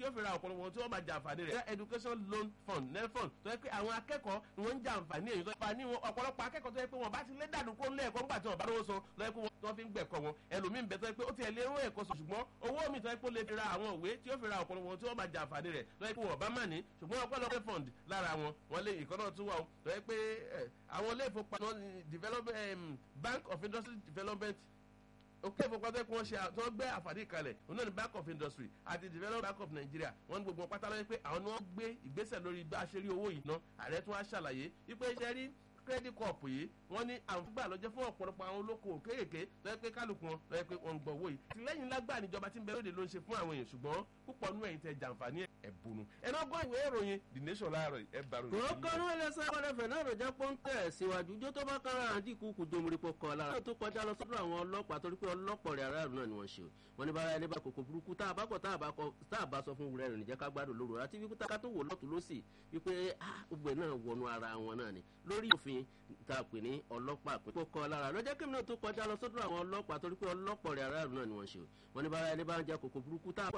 ó fi ra ọ̀pọ̀lọpọ̀ tí wọ́n máa jẹ àǹfààní rẹ̀ education loan fund nelfund tó yẹ pé àwọn akẹ́kọ̀ọ́ ni wọ́n ń jẹ àǹfààní èyí tó yẹ ní ọ̀pọ̀lọpọ̀ akẹ́kọ̀ọ́ tó yẹ pé wọ́n bá ti lé dànù kó lé ẹ̀kọ́ nígbà tí wọ́n bá lówó san lọ́yẹ́ pé wọ́n fi ń gbẹ̀kọ́ wọn ẹlòmíín bẹ tó yẹ pé ó ti ẹ̀ lé owó ẹ̀kọ́ sọ ṣùgbọ́n owó mi tó yẹ pé ó lè fi ra àwọn òwe tí ó fi ra ọ̀pọ̀lọpọ̀ tí wọ́n máa jẹ àǹfààní rẹ̀ lọ́yẹ́ pé wọ́n bá mà ní ṣùgbọ́n ọ̀pọ̀lọpọ̀ fund lára wọn wọ́n lé ìkọ́ náà tún wà ó tó yẹ pé àwọn ilé ìfowópamọ́ bank of industry development òkè ìfowópamọ́ kí wọ́n ṣe tí wọ́n gbé àǹfààní kalẹ̀ òun náà ní bank of industry àti development bank of nigeria wọ́n ní gbogbo wọn pátá lọ́yẹ́ pé àwọn ni wọ́n gbé ìgbésẹ̀ lórí bá a ṣe rí owó yìí ná ààrẹ tún wá ṣàlàyé wípé iṣẹ́ rí credit corp yìí wọ́n ní àǹfààní lọ́jọ́ fún ọ̀pọ̀lọpọ̀ àwọn olókoòwò kéékèèké lọ́yẹ́ pé kálukú wọn lọ́yẹ́ pé wọ́n ń gbọ́ owó yìí tìlẹ́yìn lágbà níjọba tí ń bẹ lóde ló ń ṣe fún àwọn èèyàn ṣùgbọ́n púpọ̀ nú ẹ̀yìn tẹ jàǹfààní ẹ̀bùnú ẹ̀nà ọgbọ́n ìwé ìròyìn the nation láàárọ̀ ẹ̀ bá ròyìn. kòókòrò ẹlẹsẹ ọlẹfẹ náà ló jẹ pọńtẹ síwájú jó tó bá kára àdínkù kù jomoripo kọ lára tó kọjá lọ sọdọ àwọn ọlọpàá torí pé ọlọpọ rẹ aráàlú náà ni wọn ṣe wọn ní bára ẹni bá kòkò burúkú tá a bá kọ tá a bá sọ fún wúrẹ rẹ níjẹ ká gbádùn lóru àti wípé ká tó wò lọtù lọsì wípé gbogbo náà wọnú ara wọn náà ni lórí òfin tá a pè ní ọlọpàá pé kó kọ lára lọjọ kí náà tó kọjá lọ sọdọ àwọn ọlọpàá torí pé ọlọpọ rẹ aráàlú náà ni wọn ṣe wọn ní bára ẹni bá ń jẹ kòkò burúkú tá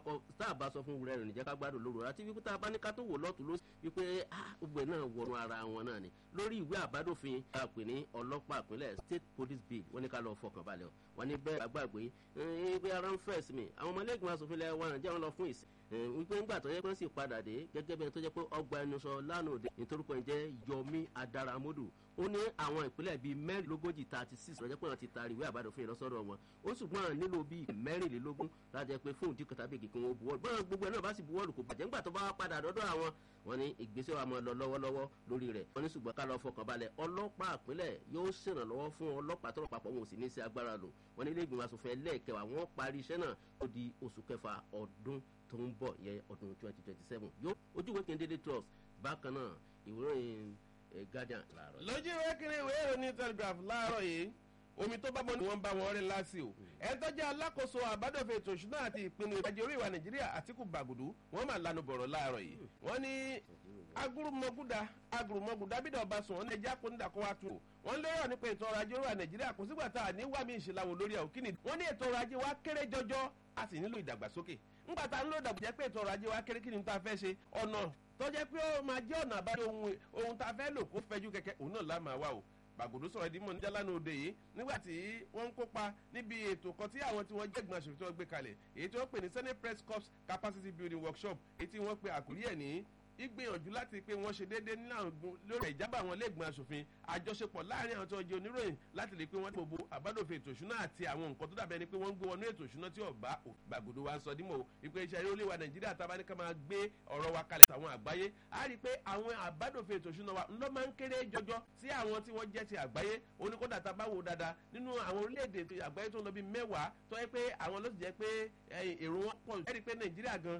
a bá sọ fún wúrẹ rẹ níjẹ ká gbádùn lóru àti wípé tá a bá ní ká tó wò lọtù lọsì wípé gbogbo náà wọnú ara wọn náà ni lórí ìwé àbádòfin tá a pè ní ọlọ́pàá ìpínlẹ̀ state police bill wọ́n ní ká lọ fọkàn balẹ̀ wọ́n ní bẹ́ẹ̀ àgbàgbé wípé ara ń fẹ̀ sí mi àwọn ọmọlẹ́gbẹ̀mọ asòfin lẹ́wọ̀n wọn jẹ́ wọn lọ fún ìsìn wípé ńgbà tó yẹ pé wọ́n sì padà dé gẹ́gẹ́ bẹ́ẹ̀ tó jẹ́ pé ọgbà ẹnu sọ lánàá òde nítorúkọ ẹ̀ jẹ́ yomi adaramodu ó ní àwọn ìpínlẹ̀ bíi mẹ́rìnlógójì thirty six lọ́jọ́ pé wọ́n ti taari ìwé àbádòfin lọ́sọ̀rọ̀ wọn ó ṣùgbọ́n nílò bíi mẹ́rìnlélógún lájẹ pé fóun dín kọtà bèkì kí wọ́n buwọ́lù bọ́n gbogbo ẹ̀ náà bá sì buwọ́lù kò bàjẹ́ ńgbà tó bá padà dọ́dọ̀ àwọn wọn ní ìgbésẹ̀ wa máa lọ lọ́wọ́lọ́wọ́ lórí rẹ̀ wọn ní ṣùgbọ́n ká lọ fọkàn balẹ̀ ọlọ́pàá àpilẹ̀ yóò ṣèrànlọ́wọ́ fún ọlọ́pàá tọrọ papọ̀ wọn ò sì ní í ṣe agbára lò wọn ní ilé ìgbìmọ̀ asòfin ẹlẹ́ẹ̀kẹwàá wọn parí iṣẹ́ náà tó di oṣù kẹfà ọdún tó ń bọ̀ yẹ ọdún twenty twenty seven yóò ojúwe kéde trust bákan náà ìwúròyìn guardian láàárọ̀. lójú ìwé kiri ìwé ìròyìn telegraph láàárọ̀ yìí omi tó bá bọ́ ni wọ́n bá wọn rí láti o ẹ tọ́jú alákòóso àbádọ́fẹ́ ètò ìṣúná àti ìpinnu ìrìnàjò orí ìwà nàìjíríà àtìkù bàgùdù wọ́n máa lanu bọ̀rọ̀ láàárọ̀ yìí wọ́n ní agurumọ̀gúdà agurumọ̀gúdà bídà ọba sùn wọ́n ní ẹja kó nídà kó wá tu o wọ́n lérò nípa ètò ọrọ̀ ajé orí ìwà nàìjíríà kò sígbà tá a ní wá mi ìṣìláwò lórí ẹ̀ òkìní wọ́n ní ètò ọrọ̀ ajé wa kéré jọjọ a sì nílò ìdàgbàsókè ńgbà tá a nílò ìdàgbàsókè pé ètò ọrọ̀ ajé wa kéré kí ni tá a fẹ́ ṣe ọ̀nà tó jẹ́ pé ó máa jẹ́ ọ̀nà àbájọ ohun tá a fẹ́ lò kó fẹ́jú kẹ̀kẹ́ òun náà lá máa wá o gbàgòdó sọ̀rọ̀ ìdí mọ̀ ní jálánà òde yìí nígbà tí wọ́n ń kópa níbi ètò kan tí àwọn tí wọ́n jẹ́ ìgbìmọ̀ àṣòfin tí wọ́n gbé kalẹ̀ èyí tí wọ́n pè ní senate press corps capacity building workshop èyí tí wọ́n pe àkórí ẹ̀ ní ìgbìyànjú láti pé wọ́n ṣe déédéé ní àwọn lórí ìjábọ̀ àwọn iléègbìmọ̀ asòfin àjọṣepọ̀ láàrin àwọn tó jẹ́ oníròyìn láti lè pé wọ́n gbogbo àbádòfin ètò ìṣúná àti àwọn nǹkan tó dàbẹ́ ni pé wọ́n ń gbé wọnú ètò ìṣúná tí ọ̀bá gbàgòdò wa ń sọ dímọ̀ ìpè iṣẹ́ eré olè wa nàìjíríà tábà ní ká máa gbé ọ̀rọ̀ wa kalẹ̀ sáwọn àgbáyé á rí i pé àwọn àbádòfin ètò ìṣúná wa ńlọ máa ń kéré jọjọ sí àwọn tí wọ́n jẹ́ ti àgbáyé oníkódà tá a bá wò dáadáa nínú àwọn orílẹ̀-èdè àgbáyé tó ń lọ bí mẹ́wàá tó yẹ pé àwọn ló sì jẹ́ pé èrò wọn pọ̀ ẹ́ rí i pé nàìjíríà gan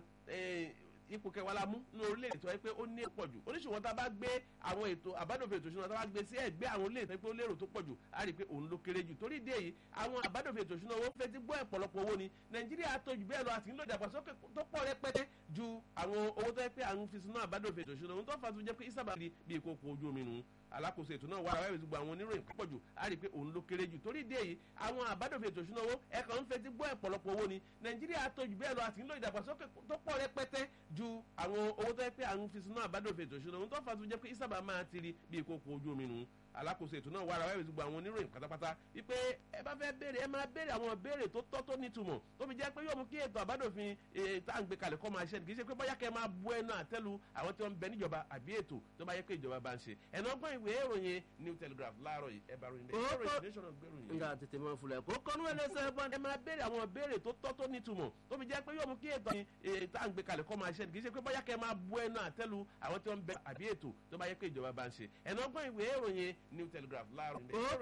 ipò kẹwàá la mú ní orílẹ̀-èdè tó yẹ pé ó ní pọ̀ jù oníṣòwò tá a bá gbé àwọn ètò àbádòfin ètò ìṣúná tá a bá gbé sí ẹgbẹ́ àwọn orílẹ̀-èdè tó yẹ pé ó lérò tó pọ̀ jù á rí i pé òun ló kéré jù torí ìdí èyí àwọn àbádòfin ètò ìṣúná owó fẹ́ ti gbọ́ ẹ̀pọ̀lọpọ̀ owó ni nàìjíríà tó jù bẹ́ẹ̀ lọ àti nílò ìdàgbàsókè tó pọ̀ rẹpẹtẹ ju àwọn owó tó yẹ pé à ń fi sínú àbádòfin ètò ìṣúná ohun tó fà tó jẹ́ pé ìsábà rí bí ìkókò ojú omi nù alákòóso ètò náà wàrà wẹ́ẹ̀sì gbogbo àwọn oníròyìn púpọ̀ jù á rí i pé òun ló kéré jù torí ìdí èyí àwọn àbádòfin ètò ìṣúná owó ẹ̀kan ń fetí gbọ́ ẹ̀pọ̀lọpọ̀ owó ni nàìjíríà tó jù bẹ́ẹ̀ lọ àti nílò ìdàgbàsókè tó pọ̀ rẹpẹtẹ ju àwọn owó tó yẹ pé à ń fi sínú àbádòfin ètò ìṣúná ohun tó fà tó jẹ́ pé ìsábà máa ti rí bí ìkókò ojú omi nù alákòóso ètò náà wàrà wẹ́ẹ̀sì gbogbo àwọn oníròyìn pátápátá wípé ẹ bá fẹ́ béèrè ẹ máa béèrè àwọn béèrè tó tọ́ tó nítumọ̀ tó fi jẹ́ pé yóò mú kí ètò àbádòfin tá à ń gbé kalẹ̀ kọ́ máa ṣe kì í ṣe pé bóyá kẹ́ máa bu ẹnu àtẹ́lu àwọn tí wọ́n ń bẹ níjọba àbí ètò tó bá yẹ pé ìjọba bá ń ṣe ẹ̀nà ọgbọ́n ìwé ìròyìn new telegraph láàárọ̀ yìí ẹ bá ròyìn bẹ́ẹ̀ nga tètè máa fulẹ̀ kó kọ́nú ẹlẹ́sẹ̀ bá ẹ máa béèrè àwọn béèrè tó tọ́ tó nítumọ̀ tó fi jẹ́ pé yóò mú kí ètò tá à ń gbé kalẹ̀ kọ́ máa ṣe kì í ṣe pé bóyá kẹ́ máa bu ẹnu àtẹ́lu àwọn tí wọ́n ń bẹ àbí ètò tó bá yẹ pé ìjọba bá ń ṣe ẹ̀nà ọgbọ́n ìwé ìròyìn new telegraph láàárọ̀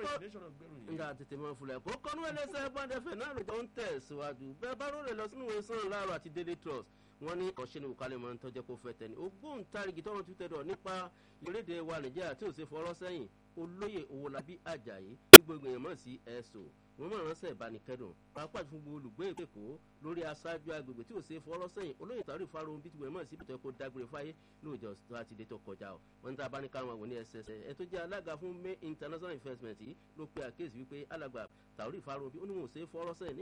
nga tètè máa fulẹ̀ kó kọ́nú ẹlẹ́sẹ̀ bá dẹ́fẹ̀ náà ló ń tẹ̀ síwájú bẹ́ẹ̀ bá rọrẹ̀ lọ sínú ìwé sàn láàárọ̀ àti daily trust wọ́n ní ọ̀ṣẹ́ ní òkàlẹ̀ máa ń tọ́jẹ́ kó fẹ́ tẹ̀lé ògbóǹtarìgì tọ́run tún tẹ̀dọ̀ nípa ìrédè wa nàìjíríà tí ò ṣe fọwọ́rọ́ sẹ́yìn olóyè owólabí ajayi tí gbogbo èèyàn mọ̀ sí ẹ̀sọ́ wọ́n mọ̀ ránṣẹ́ ìbánikẹ́dùn pàápàá fún gbogbo olùgbé èkó lórí aṣáájú agbègbè tí ò ṣe fọwọ́rọ́ sẹ́yìn olóyè tàrí ìfarahàn bí tiwọn mọ̀ sí ibùdó ẹ̀kọ́ dágbére fáyé lóòjọ́ tó a ti dé tó kọjá o wọ́n ń ta abáníkà wọn wò ní ẹsẹsẹ ẹ tó jẹ́ alága fún may international investment yìí ló pe àkéèsí wípé alàgbà tàrí ìfarahàn bí ó ní wọn ò ṣe fọwọ́rọ́ sẹ́yìn